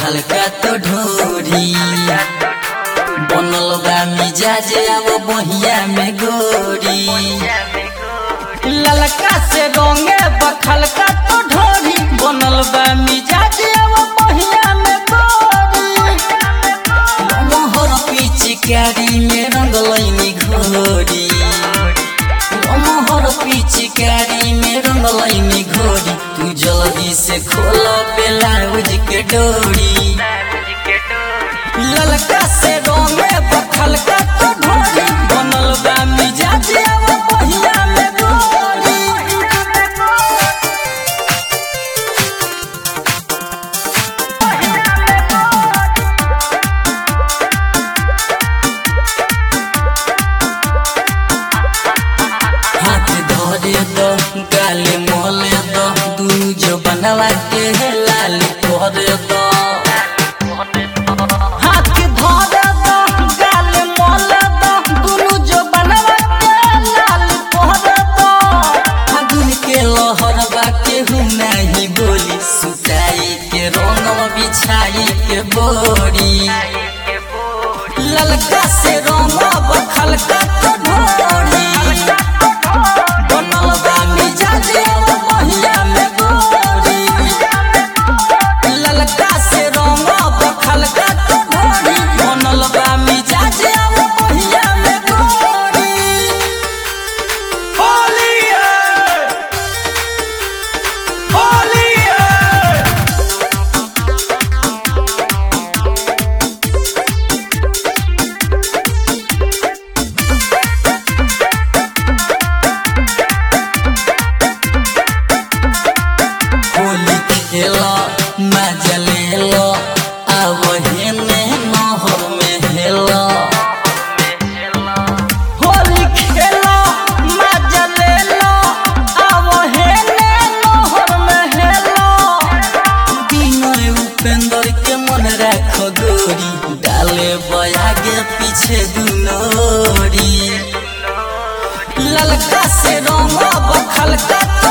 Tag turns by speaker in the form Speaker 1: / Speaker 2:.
Speaker 1: खलका तो ढोरी बनल बा मिजाज अब बहिया में गोरी
Speaker 2: ललका से रंगे बखलका तो ढोरी बनल बा मिजाज अब पहिया में गोरी
Speaker 1: मोहर पिचकारी में रंगलैनी घोरी मोहर पिचकारी में रंगलैनी घोरी तू जल्दी से खोल ब्लाउज के डोरी
Speaker 2: ललका से रंगे बखलका तो ढोरी बनल बा मिजाज अब पहिया में गोरी
Speaker 1: हाथ धरे दो गाले मोले दो दुनु जो बनवा के लाल तोरे दो
Speaker 2: हाथ धरे दो गाल मोले दो दुनु जो बनवा के लाल तोहरे दो
Speaker 1: फागुन के लहर बा केहू नहीं बोली सुताई के रंग बिछाई के बोरी
Speaker 2: ललका से रंगा बखलका तो ढोरी बनल बा मिजाज अब महिया में गोरी ललका से रंगा बखलका तो ढोरी बनल बा मिजाज अब महिया में गोरी
Speaker 3: होली है होली है
Speaker 1: होली खेलो मजा ले लो अब हेने नहर में हेलो
Speaker 2: होली खेलो मजा ले लो अब हेने नहर में हेलो
Speaker 1: बिनय उपेंद्र के मन राख गोरी डाले बयागे पीछे दुनोरी
Speaker 2: ललका से रंगा बखलका